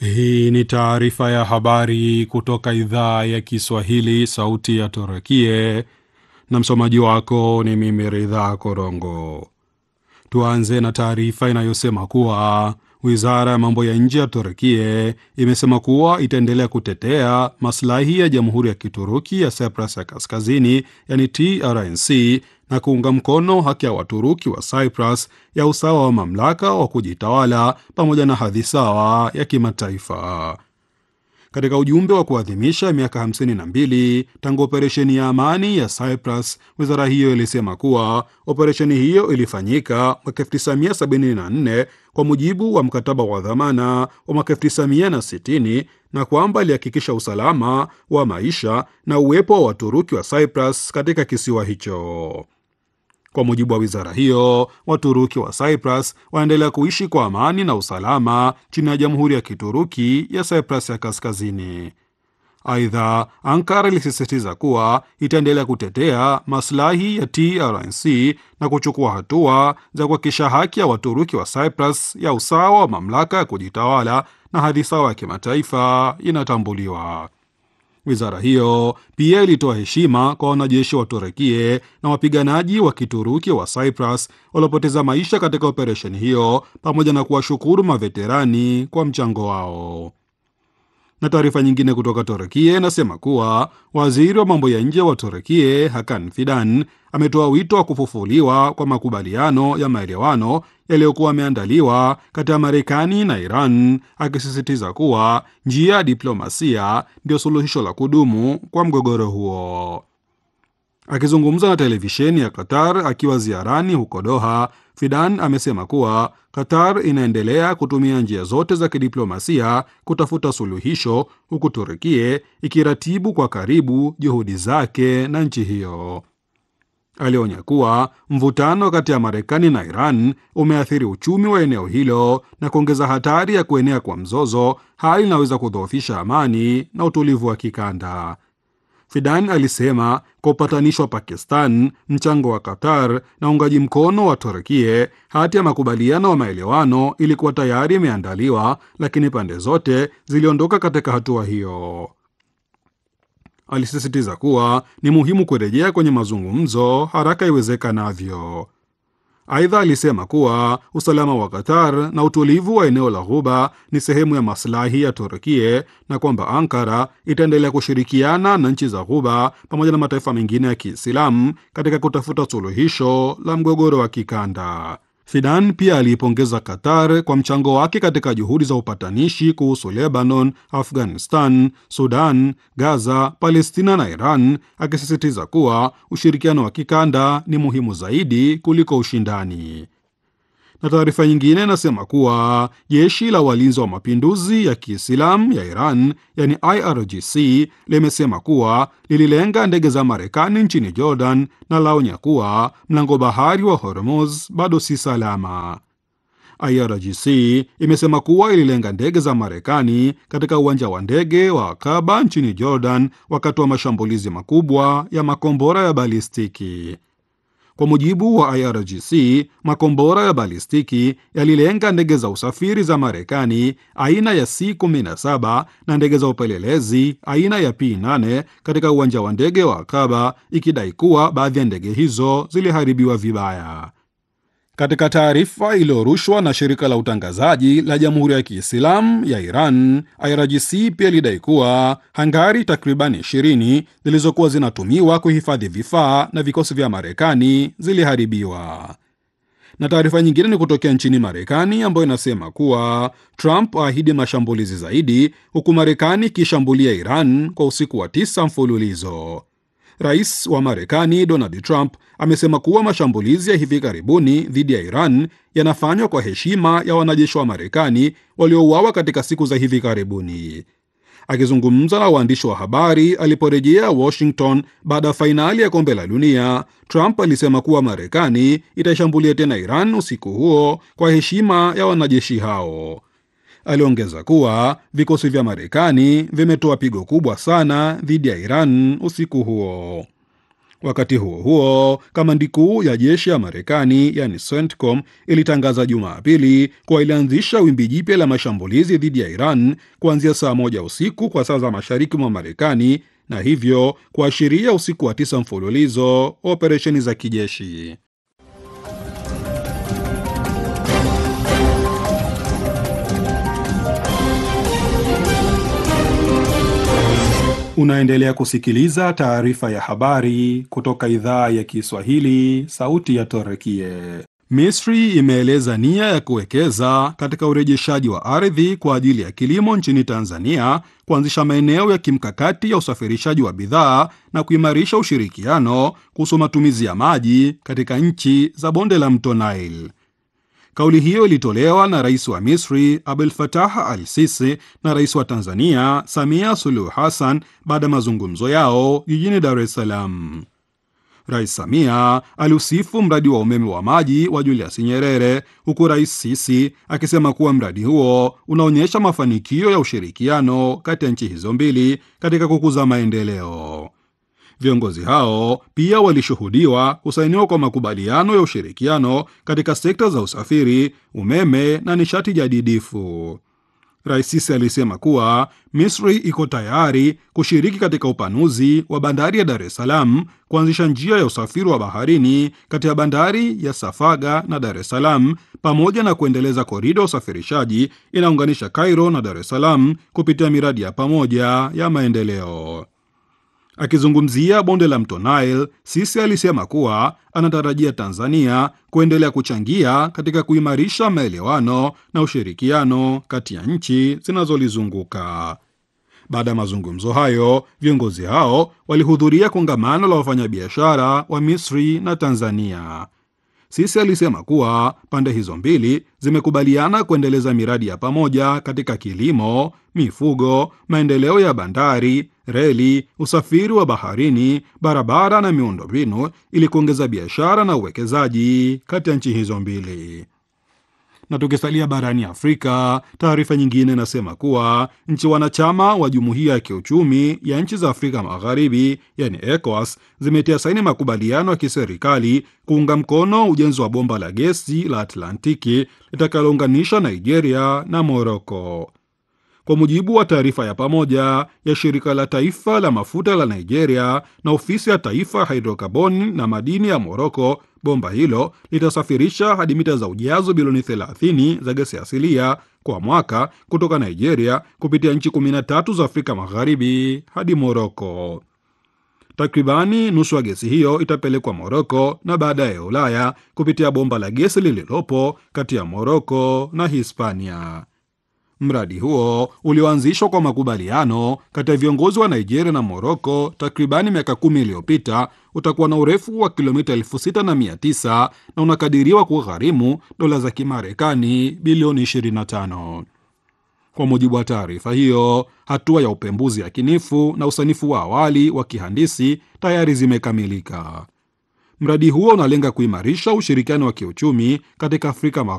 Hii ni taarifa ya habari kutoka idhaa ya Kiswahili, sauti ya Torokie, na msomaji wako ni mimi Ridhaa Korongo. Tuanze na taarifa inayosema kuwa wizara ya mambo ya nje ya Turkie imesema kuwa itaendelea kutetea maslahi ya jamhuri ya Kituruki ya Cyprus ya Kaskazini, yani TRNC, na kuunga mkono haki ya Waturuki wa Cyprus ya usawa wa mamlaka wa kujitawala pamoja na hadhi sawa ya kimataifa. Katika ujumbe wa kuadhimisha miaka 52 tangu operesheni ya amani ya Cyprus, wizara hiyo ilisema kuwa operesheni hiyo ilifanyika mwaka 1974 kwa mujibu wa mkataba wa dhamana wa mwaka 1960 na kwamba ilihakikisha usalama wa maisha na uwepo wa Waturuki wa Cyprus katika kisiwa hicho. Kwa mujibu wa wizara hiyo, Waturuki wa Cyprus wanaendelea kuishi kwa amani na usalama chini ya jamhuri ya Kituruki ya Cyprus ya Kaskazini. Aidha, Ankara ilisisitiza kuwa itaendelea kutetea maslahi ya TRNC na kuchukua hatua za kuhakikisha haki ya Waturuki wa Cyprus ya usawa wa mamlaka ya kujitawala na hadhi sawa ya kimataifa inatambuliwa. Wizara hiyo pia ilitoa heshima kwa wanajeshi wa Turekie na wapiganaji wa Kituruki wa Cyprus waliopoteza maisha katika operesheni hiyo pamoja na kuwashukuru maveterani kwa mchango wao. Na taarifa nyingine kutoka Turekie inasema kuwa waziri wa mambo ya nje wa Turekie Hakan Fidan ametoa wito wa kufufuliwa kwa makubaliano ya maelewano yaliyokuwa yameandaliwa kati ya Marekani na Iran, akisisitiza kuwa njia ya diplomasia ndio suluhisho la kudumu kwa mgogoro huo. Akizungumza na televisheni ya Qatar akiwa ziarani huko Doha, Fidan amesema kuwa Qatar inaendelea kutumia njia zote za kidiplomasia kutafuta suluhisho, huku Turukie ikiratibu kwa karibu juhudi zake na nchi hiyo. Alionya kuwa mvutano kati ya Marekani na Iran umeathiri uchumi wa eneo hilo na kuongeza hatari ya kuenea kwa mzozo, hali inaweza kudhoofisha amani na utulivu wa kikanda. Fidan alisema kwa upatanishi wa Pakistan, mchango wa Qatar na uungaji mkono wa Turkie, hati ya makubaliano wa maelewano ilikuwa tayari imeandaliwa, lakini pande zote ziliondoka katika hatua hiyo. Alisisitiza kuwa ni muhimu kurejea kwenye mazungumzo haraka iwezekanavyo. Aidha, alisema kuwa usalama wa Qatar na utulivu wa eneo la Ghuba ni sehemu ya maslahi ya Turkie na kwamba Ankara itaendelea kushirikiana na nchi za Ghuba pamoja na mataifa mengine ya Kiislamu katika kutafuta suluhisho la mgogoro wa kikanda. Fidan pia aliipongeza Qatar kwa mchango wake katika juhudi za upatanishi kuhusu Lebanon, Afghanistan, Sudan, Gaza, Palestina na Iran, akisisitiza kuwa ushirikiano wa kikanda ni muhimu zaidi kuliko ushindani. Na taarifa nyingine inasema kuwa jeshi la walinzi wa mapinduzi ya Kiislamu ya Iran, yani IRGC, limesema kuwa lililenga ndege za Marekani nchini Jordan na laonya kuwa mlango bahari wa Hormuz bado si salama. IRGC imesema kuwa ililenga ndege za Marekani katika uwanja wa ndege wa Akaba nchini Jordan wakati wa mashambulizi makubwa ya makombora ya balistiki. Kwa mujibu wa IRGC, makombora ya balistiki yalilenga ndege za usafiri za Marekani aina ya C-17 na ndege za upelelezi aina ya P-8 katika uwanja wa ndege wa Akaba, ikidai kuwa baadhi ya ndege hizo ziliharibiwa vibaya. Katika taarifa iliyorushwa na shirika la utangazaji la Jamhuri ya Kiislamu ya Iran, IRGC pia ilidai kuwa hangari takribani 20 zilizokuwa zinatumiwa kuhifadhi vifaa na vikosi vya Marekani ziliharibiwa. Na taarifa nyingine ni kutokea nchini Marekani ambayo inasema kuwa Trump aahidi mashambulizi zaidi, huku Marekani ikishambulia Iran kwa usiku wa tisa mfululizo. Rais wa Marekani Donald Trump amesema kuwa mashambulizi ya hivi karibuni dhidi ya Iran yanafanywa kwa heshima ya wanajeshi wa Marekani waliouawa katika siku za hivi karibuni. Akizungumza na waandishi wa habari aliporejea Washington baada ya fainali ya kombe la dunia, Trump alisema kuwa Marekani itaishambulia tena Iran usiku huo kwa heshima ya wanajeshi hao. Aliongeza kuwa vikosi vya Marekani vimetoa pigo kubwa sana dhidi ya Iran usiku huo. Wakati huo huo, kamandi kuu ya jeshi ya Marekani yani CENTCOM ilitangaza Jumapili kuwa ilianzisha wimbi jipya la mashambulizi dhidi ya Iran kuanzia saa moja usiku kwa saa za mashariki mwa Marekani na hivyo kuashiria usiku wa tisa mfululizo wa operesheni za kijeshi. Unaendelea kusikiliza taarifa ya habari kutoka idhaa ya Kiswahili, sauti ya Torekie. Misri imeeleza nia ya kuwekeza katika urejeshaji wa ardhi kwa ajili ya kilimo nchini Tanzania, kuanzisha maeneo ya kimkakati ya usafirishaji wa bidhaa na kuimarisha ushirikiano kuhusu matumizi ya maji katika nchi za bonde la mto Nile. Kauli hiyo ilitolewa na rais wa Misri Abdel Fattah al Sisi na rais wa Tanzania Samia Suluhu Hassan baada ya mazungumzo yao jijini Dar es Salaam. Rais Samia aliusifu mradi wa umeme wa maji wa Julius Nyerere, huku rais Sisi akisema kuwa mradi huo unaonyesha mafanikio ya ushirikiano kati ya nchi hizo mbili katika kukuza maendeleo. Viongozi hao pia walishuhudiwa kusainiwa kwa makubaliano ya ushirikiano katika sekta za usafiri, umeme na nishati jadidifu. Rais Sisi alisema kuwa Misri iko tayari kushiriki katika upanuzi wa bandari ya Dar es Salaam, kuanzisha njia ya usafiri wa baharini kati ya bandari ya Safaga na Dar es Salaam, pamoja na kuendeleza korida ya usafirishaji inaunganisha Cairo na Dar es Salaam kupitia miradi ya pamoja ya maendeleo. Akizungumzia bonde la mto Nile, Sisi alisema kuwa anatarajia Tanzania kuendelea kuchangia katika kuimarisha maelewano na ushirikiano kati ya nchi zinazolizunguka. Baada ya mazungumzo hayo, viongozi hao walihudhuria kongamano la wafanyabiashara wa Misri na Tanzania. Sisi alisema kuwa pande hizo mbili zimekubaliana kuendeleza miradi ya pamoja katika kilimo, mifugo, maendeleo ya bandari, reli, usafiri wa baharini, barabara na miundombinu ili kuongeza biashara na uwekezaji kati ya nchi hizo mbili. Na tukisalia barani Afrika, taarifa nyingine inasema kuwa nchi wanachama wa jumuiya ya kiuchumi ya nchi za Afrika Magharibi, yani ECOWAS, zimetia saini makubaliano ya kiserikali kuunga mkono ujenzi wa bomba la gesi la Atlantiki litakalounganisha Nigeria na Moroko. Kwa mujibu wa taarifa ya pamoja ya shirika la taifa la mafuta la Nigeria na ofisi ya taifa ya hidrokarboni na madini ya Moroko, bomba hilo litasafirisha hadi mita za ujazo bilioni 30 za gesi asilia kwa mwaka kutoka Nigeria kupitia nchi 13 za Afrika Magharibi hadi Moroko. Takribani nusu ya gesi hiyo itapelekwa Moroko na baadaye Ulaya kupitia bomba la gesi lililopo kati ya Moroko na Hispania. Mradi huo ulioanzishwa kwa makubaliano kati ya viongozi wa Nigeria na Moroko takribani miaka kumi iliyopita utakuwa na urefu wa kilomita elfu sita na mia tisa na unakadiriwa kugharimu dola za Kimarekani bilioni 25. Kwa mujibu wa taarifa hiyo, hatua ya upembuzi yakinifu na usanifu wa awali wa kihandisi tayari zimekamilika. Mradi huo unalenga kuimarisha ushirikiano wa kiuchumi katika Afrika